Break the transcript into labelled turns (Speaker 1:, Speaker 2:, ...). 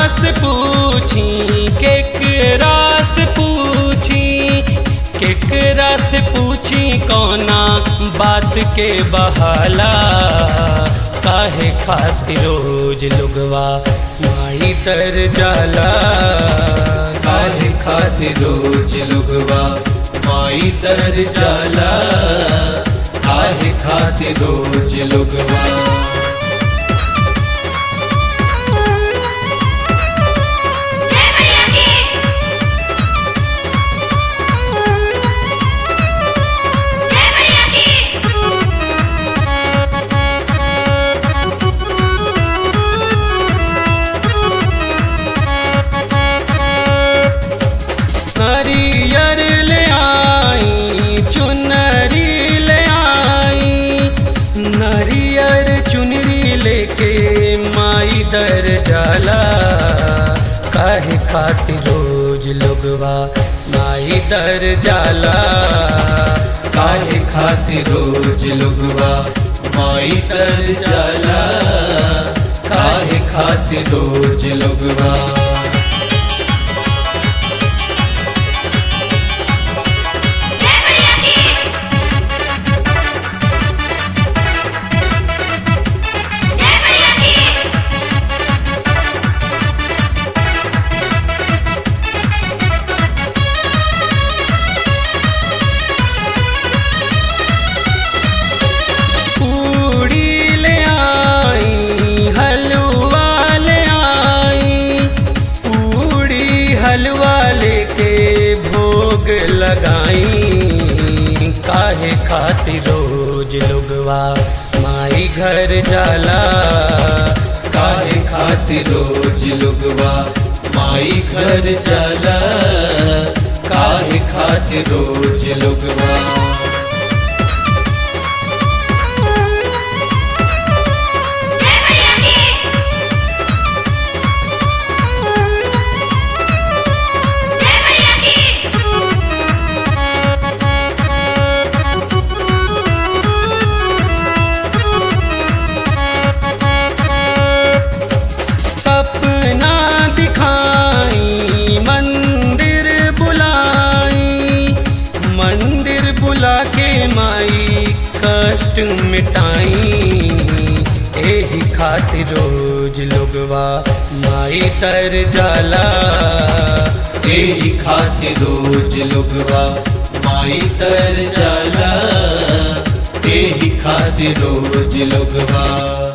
Speaker 1: से पूछी केकरा से पूछी केकरा से पूछी कौना बात के बहाला काहे खातिर रोज लुगवा माई तर जाला
Speaker 2: काहे खातिर रोज लुगवा माई तर जाला काहे खातिर रोज लुगवा
Speaker 3: जय मैया की जय मैया की
Speaker 1: नरियर ले आई चुनरी ले आई नरियर चुनरी लेके माई दर जाला काहे खातिर रोज लोगवा माई दर जाला
Speaker 2: काहे खातिर रोज लुगवा माई तर जाला काहे खातिर रोज लुगवा
Speaker 3: जय मैया की जय मैया की
Speaker 1: पूड़ी ले आई हलवा ले आई पूड़ी हलवा लेके भोग लगाई काहे खातिर रोज लोगवा माई घर जाला
Speaker 2: काहे खातिर रोज लुगवा माई घर जाला काहे खातिर रोज लुगवा
Speaker 3: जय मैया की जय मैया की
Speaker 1: सपना दिखाई मंदिर बुलाई मंदिर बुला के माई कष्ट मिटाई एही खातिर रोज लोगवा माई तर जाला
Speaker 2: तेरी खातिर रोज लुगवा माई तर जाला तेरी खातिर रोज लुगवा